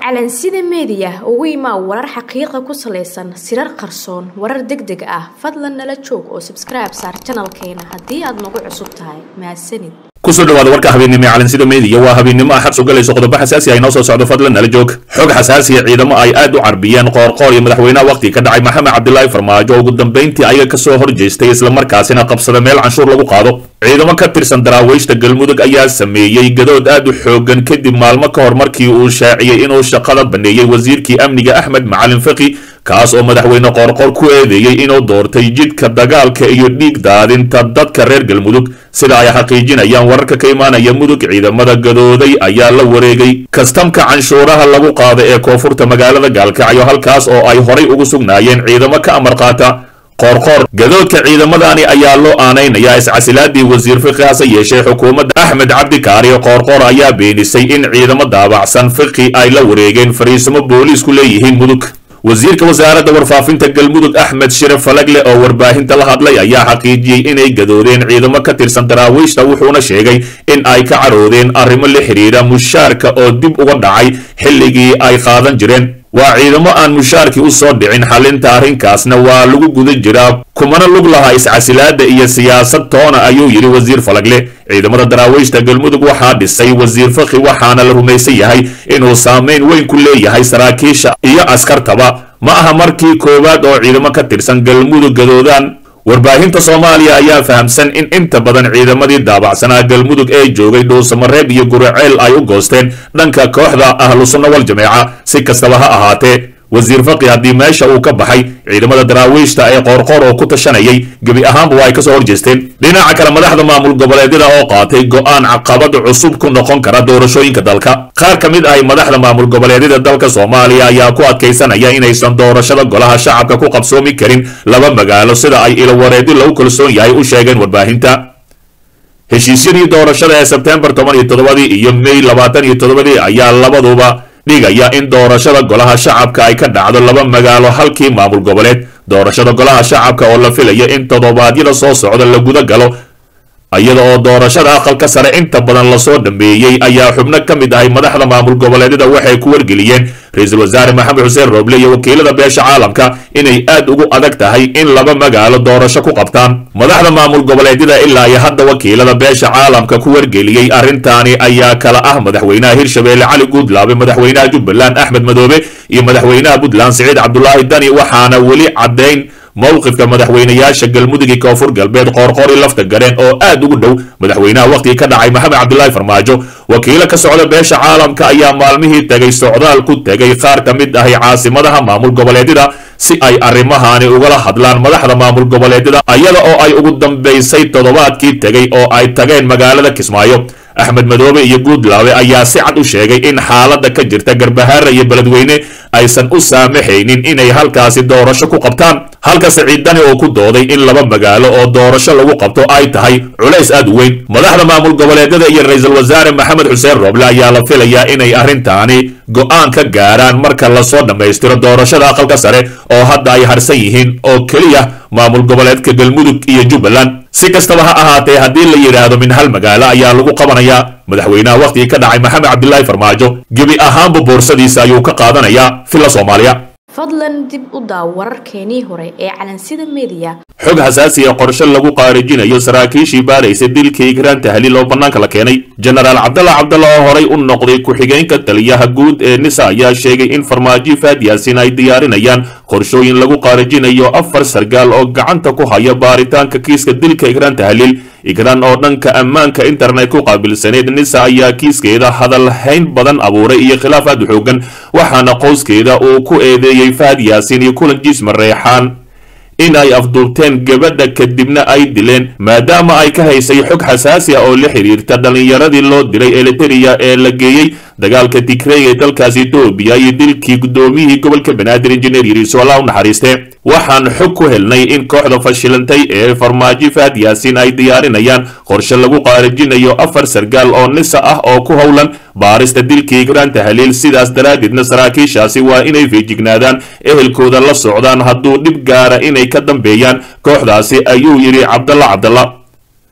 calansida meediya ugu imaa warar xaqiiqa ku salaysan sirar qarsoon warar deg deg ah fadlan nala joog oo sabskribe saar janalkeena haddii aad nagu cusub tahay mahadsanid kusoo dhawaada warka habeennimo ee calansida meediya waa habeennimo axad sugalayso qodobo xasaasi ah inoo soo socdo fadlan nala joog xog xasaasiya ciidamo ay aad u carbiyeen qoorqoor iyo madaxweynaha waqhtiga ka dhacay maxamed cabdilaahi farmaajo oo ugu dambayntii ayaga kasoo horjeestay islamarkaasina qabsada meel canshuur lagu qaado ciidamo ka tirsan daraawiishta galmudug ayaa sameeyey gadood aad u xoogan kadib maalmo ka hor markii uu shaaciyey inuu shaqada baneeyey wasiirkii amniga axmed macalin faqi kaas oo madaxweyne qoorqoor ku eedeeyey inuu doortay jidka dagaalka iyo dhiig daadinta dadka reer galmudug sida ay xaqiijinayaan wararka ka imaanaya mudug ciidamada gadooday ayaa la wareegay kastamka canshuuraha lagu qaada ee koonfurta magaalada gaalkacyo halkaas oo ay horay ugu sugnaayeen ciidamo ka amar qaata qoorqoor gadoodka ciidamadani ayaa loo aanaynayaa iscasilaadii wasiir fiqi hase yeeshee xukuumadda axmed cabdikaari qoorqoor ayaa beenisay in ciidamo daabacsan fiqi ay la wareegeen fariisimo booliisku leeyihiin mudug wasiirka wasaaradda warfaafinta galmudug axmed shire falagle oo warbaahinta la hadlay ayaa xaqiijiyey inay gadoodeen ciidamo ka tirsan daraawiishta wuxuuna sheegay in ay ka caroodeen arrimo la xidhiidha mushaarka oo dib uga dhacay xilligii ay qaadan jireen waa ciidamo aan mushaarkii u soo dhicin xalinta arrinkaasna waa lagu guda jiraa kumana lug laha iscasilaada iyo siyaasad toona ayuu yidhi wasiir falagle ciidamada daraawiishta galmudug waxaa dhisay wasiir fakhi waxaana la rumaysan yahay inuu saamayn weyn ku leeyahay saraakiisha iyo askartaba ma aha markii koowaad oo ciidamo ka tirsan galmudug gadoodaan warbaahinta soomaaliya ayaa fahamsan in inta badan ciidamadii daabacsanaa galmudug ee joogay dhuusamareeb iyo guriceel ay u goosteen dhanka kooxda ahlu sunna wal jameeca si kastaba ha ahaatee wasiir faqi haddii meesha uu ka baxay ciidamada daraawiishta ee qoorqoor oo ku tashanayay gebi ahaanba waa ay kasoo horjeesteen dhinaca kale madaxda maamul goboleedyada oo qaatay go'aan caqabad cusub ku noqon kara doorashooyinka dalka qaar ka mid ah madaxda maamul goboleedyada dalka soomaaliya ayaa ku adkaysanaya inaysan doorashada golaha shacabka ku qabsoomi karin laba magaalo sida ay ilowareedi lagu kalsoon yahay u sheegeen warbaahinta heshiisyadii doorashada ee sebtembar toban iyo toddobadii iyo may labaatan iyo toddobadii ayaa labaduba dhigaya in doorashada golaha shacabka ay ka dhacdo laba magaalo halkii maamul goboleed doorashada golaha shacabka oo la filaya in toddobaadyada soo socda la guda galo iyada oo doorashada aqalka sare inta badan lasoo dhameeyey ayaa xubno ka mid ahay madaxda maamul goboleedyada waxay ku wargeliyeen ra-iisul wasaare maxamed xuseen rooble iyo wakiilada beesha caalamka inay aad ugu adag tahay in laba magaalo doorasho ku qabtaan madaxda maamul goboleedyada ilaa iyo hadda wakiilada beesha caalamka ku wargeliyey arrintaani ayaa kala ah madaxweynaha hirshabeelle cali guudlaabe madaxweynaha jubbaland axmed madoobe iyo madaxweynaha puntland siciid cabdulaahi dani waxaana weli caddayn mowqifka madaxweynayaasha galmudug iyo koonfur galbeed qoorqoor i lafta gareen oo aad ugu dhow madaxweynaha waqhtigii ka dhacay maxamed cabdilaahi farmaajo wakiilo ka socda beesha caalamka ayaa maalmihii tegay socdaal ku tegay qaar ka mid ahay caasimadaha maamul goboleedyada si ay arrimahaani ugala hadlaan madaxda maamul goboleedyada iyada oo ay ugu dambaysay toddobaadkii tegay oo ay tageen magaalada kismaayo axmed madoobe iyo guudlaabe ayaa si cad u sheegay in xaaladda ka jirta garbahaara iyo beledweyne aysan u saamaxaynin inay halkaasi doorasho ku qabtaan halka siciid dani oo ku dooday in laba magaalo oo doorasho lagu qabto ay tahay culays aad u weyn madaxda maamul goboleedyada iyo ra-iisul wasaare maxamed xuseen rooble ayaa la filayaa inay arrintaani go'aan ka gaaraan marka lasoo dhammaystiro doorashada aqalka sare oo hadda ay harsan yihiin oo keliya maamul goboleedka galmudug iyo jubbaland si kastaba ha ahaatee haddii la yidhaahdo min hal magaalo ayaa lagu qabanayaa madaxweynaha waqhtigii ka dhacay maxamed cabdilaahi farmaajo gebi ahaanba boorsadiisa ayuu ka qaadanayaa filla soomaaliya fadlan dib u daaw wararkeenii hore ee calansida meediya xog xasaasiya qorshe lagu qaarijinayo saraakiishii baaraysa dilka igraan tahliil oo bannaanka la keenay jenaraal cabdalla cabdalla oo horay u noqday ku-xigeenka taliyaha guud ee nisa ayaa sheegay in farmaajo faad yaasin ay diyaarinayaan qorshooyin lagu qaarijinayo afar sargaal oo gacanta ku haya baaritaanka kiiska dilka igraan tahliil igraan oo dhanka ammaanka internet ku qaabilsaneed nisa ayaa kiiskeeda hadal hayn badan abuuray iyo khilaaf aad u xoogan waxaana qoyskeeda uu ku eedeeyey fahad yaasin iyo kulan jiisma reexaan in ay afduubteen gabadha kadibna ay dileen maadaama ay ka haysay xog xasaasi ah oo la xidhiirta dhallinyaradii loo diray eliteria ee la geeyey dagaalka tigrey ee dalkaasi etoobiya iyo dilkii guddoomiyihii gobolka banaadir injineer yiriiso allah u naxariiste waxaan xog ku helnay in kooxda fashilantay ee farmaajo fahad yaasin ay diyaarinayaan qorshe lagu qaarijinayo afar sargaal oo nisa ah oo ku howlan baarista dilkii igraan tahliil sidaas daraaddeedna saraakiishaasi waa inay feejignaadaan ehelkooda la socdaan hadduu dhib gaara inay ka dambeeyaan kooxdaasi ayuu yidhi cabdalla cabdalla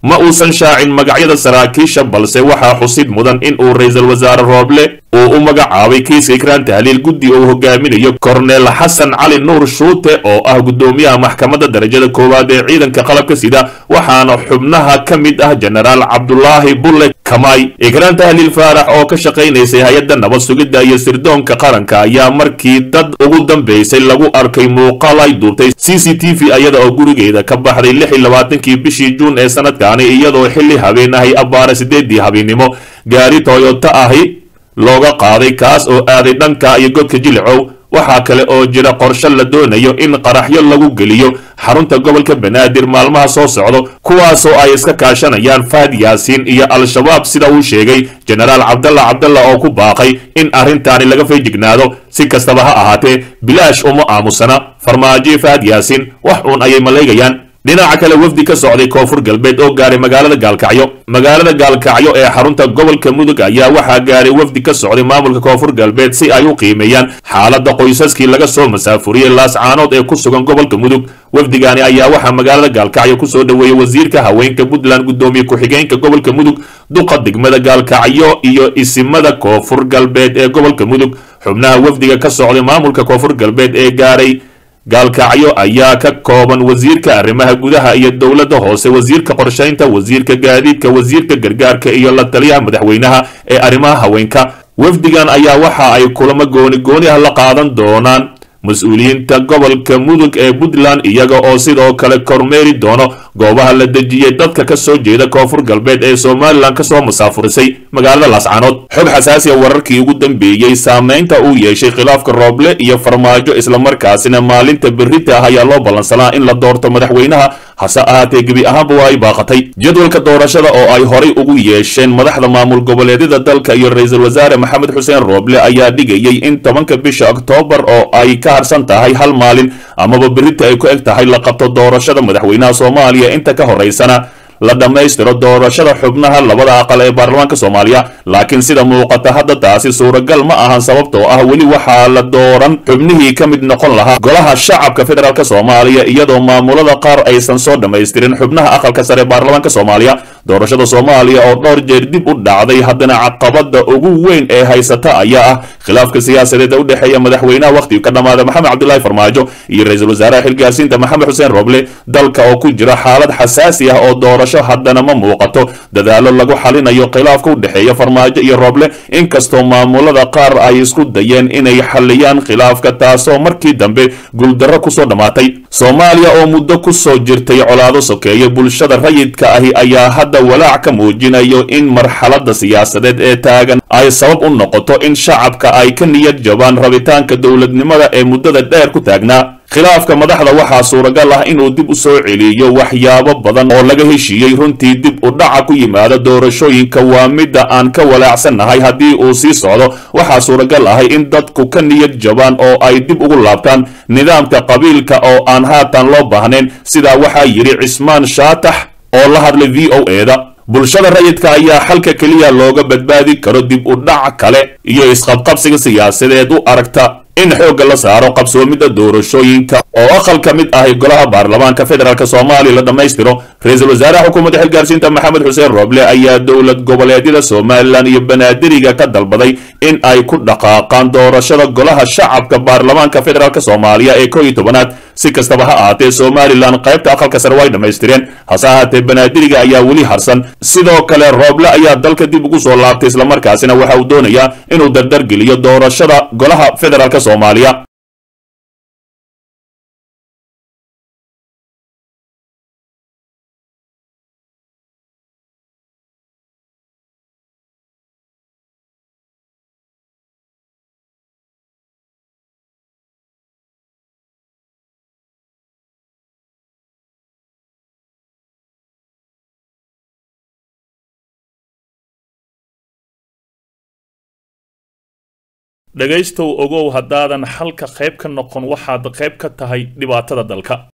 ma uusan shaacin magacyada saraakiisha balse waxaa xusid mudan in uu ra-iisul wasaare rooble uu u magacaabay kiiska ikraan tahliil guddi uu hogaaminayo korneel xasan cali nuur shuute oo ah guddoomiyaha maxkamadda darajada koowaad ee ciidanka qalabka sida waxaana xubnaha ka mid ah jenaraal cabdulaahi bulle kamay ikraan tahliil faarax oo ka shaqaynaysay hay-adda nabad sugidda iyo sirdoonka qaranka ayaa markii dad ugu dambaysay lagu arkay muuqaal ay duubtay c c t v iyada oo gurigeeda ka baxday lix iyo labaatankii bishii juun ee sanadkaani iyadoo xilli habeen ahay abbaara sideedii habeennimo gaari toyota ahi looga qaaday kaas oo aaday dhanka iyo godka jilicow waxaa kale oo jira qorshe la doonayo in qaraxyo lagu geliyo xarunta gobolka banaadir maalmaha soo socdo kuwaasoo ay iska kaashanayaan fahad yaasiin iyo al-shabaab sida uu sheegay jenaraal cabdalla cabdalla oo ku baaqay in arrintaani laga feejignaado si kastaba ha ahaatee bilaash uma aamusana farmaajo fahad yaasiin wax uun ayay maleegayaan dhinaca kale wafdi ka socday koonfur galbeed oo gaaray magaalada gaalkacyo magaalada gaalkacyo ee xarunta gobolka mudug ayaa waxaa gaaray wafdi ka socday maamulka koonfur galbeed si ay u qiimeeyaan xaaladda qoysaskii laga soo masaafuriyey laascaanood ee ku sugan gobolka mudug wafdigaani ayaa waxaa magaalada gaalkacyo kusoo dhoweeyey wasiirka haweenka puntland guddoomiye ku-xigeenka gobolka mudug duqa degmada gaalkacyo iyo isimada koonfur galbeed ee gobolka mudug xubnaha wafdiga ka socday maamulka koonfur galbeed ee gaaray gaalkacyo ayaa ka kooban wasiirka arrimaha gudaha iyo dowladda hoose wasiirka qorshaynta wasiirka gaadiidka wasiirka gargaarka iyo la taliyaha madaxweynaha ee arrimaha haweenka wafdigan ayaa waxa ay kulamo gooni gooni ah la qaadan doonaan mas-uuliyiinta gobolka mudug ee puntland iyaga oo sidoo kale kormeeri doono goobaha la dejiyey dadka ka soo jeeda koonfur galbeed ee somalilan kasoo masaafurisay magaalada laascaanood xog xasaasiya wararkii ugu dambeeyey saameynta uu yeeshay khilaafka rooble iyo farmaajo islamarkaasina maalinta berita ah ayaa loo ballansanaa in la doorto madaxweynaha hase ahaatee gebi ahaanba waa ay baaqatay jadwalka doorashada oo ay horay ugu yeesheen madaxda maamul goboleedyada dalka iyo ra-iisul wasaare maxamed xuseen rooble ayaa dhigayay in tobanka bisha oktoobar oo ay ka harsan tahay hal maalin amaba berita ay ku eg tahay la qabto doorashada madaxweynaha soomaaliya inta ka horeysana la dhammaystiro doorashada xubnaha labada aqal ee baarlamaanka soomaaliya laakiin sida muuqata hadda taasi suuragal ma ahan sababtoo ah weli waxaa la dooran xubnihii ka mid noqon lahaa golaha shacabka federaalk soomaaliya iyadoo maamulada qaar aysan soo dhammaystirin xubnaha aqalka sare ee baarlamaanka soomaaliya doorashada soomaaliya oo dhowr jeer dib u dhacday haddana caqabada ugu weyn ee haysata ayaa ah khilaafka siyaasadeed ee u dhexeeya madaxweynaha wakhtiga ka dhammaada maxamed cabdilaahi farmaajo iyo ra-iisul wasaaraha xilgaasiinta maxamed xuseen roble dalka oo ku jira xaalad xasaasi ah oo doorasho haddana ma muuqato dadaalo lagu xalinayo khilaafka u dhexeeya farmaajo iyo roble inkastoo maamulada qaar ay isku dayeen inay xaliyaan khilaafka taasoo markii dambe guuldarro kusoo dhammaatay soomaaliya oo muddo kusoo jirtay colaado sokeeye bulshada rayidka ahi ayaa hadda walaac ka muujinayo in marxaladda siyaasadeed ee taagan ay sabab u noqoto in shacabka ay ka niyad jabaan rabitaanka dowladnimada ee muddada dheer ku taagnaa khilaafka madaxda waxaa suuragal ah inuu dib u soo celiyo waxyaabo badan oo laga heshiiyey runtii dib u dhaca ku yimaada doorashooyinka waa midda aan ka walaacsannahay haddii uu sii socdo waxaa suuragal ahay in dadku ka niyad jabaan oo ay dib ugu laabtaan nidaamka qabiilka oo aan haatan loo baahnayn sidaa waxaa yidhi cismaan shaatax oo la hadlay v o eda bulshada rayidka ayaa xalka keliya looga badbaadi karo dib u dhac kale iyo isqabqabsiga siyaasadeed u aragta in xoogga la saaro qabsoomidda doorashooyinka oo aqal ka mid ahi golaha baarlamaanka federaalk soomaaliya la dhammaystiro ra-iisul wasaaraha xukuumadda xilgaarsiinta maxamed xuseen rooble ayaa dowlad goboleedyada somalilan iyo banaadiriga ka dalbaday in ay ku dhaqaaqaan doorashada golaha shacabka baarlamaanka federaalk soomaaliya ee koo iyo tobanaad si kastaba ha ahaatee somalilan qaybta aqalka sare way dhammaystireen hase ahaatee banaadiriga ayaa weli harsan sidoo kale rooble ayaa dalka dib ugu soo laabtay islamarkaasina waxa uu doonayaa inuu dardargeliyo doorashada golaha federaalk soomaaliya dhegaystow ogow haddaadan xalka qayb ka noqon waxaad qayb ka tahay dhibaatada dalka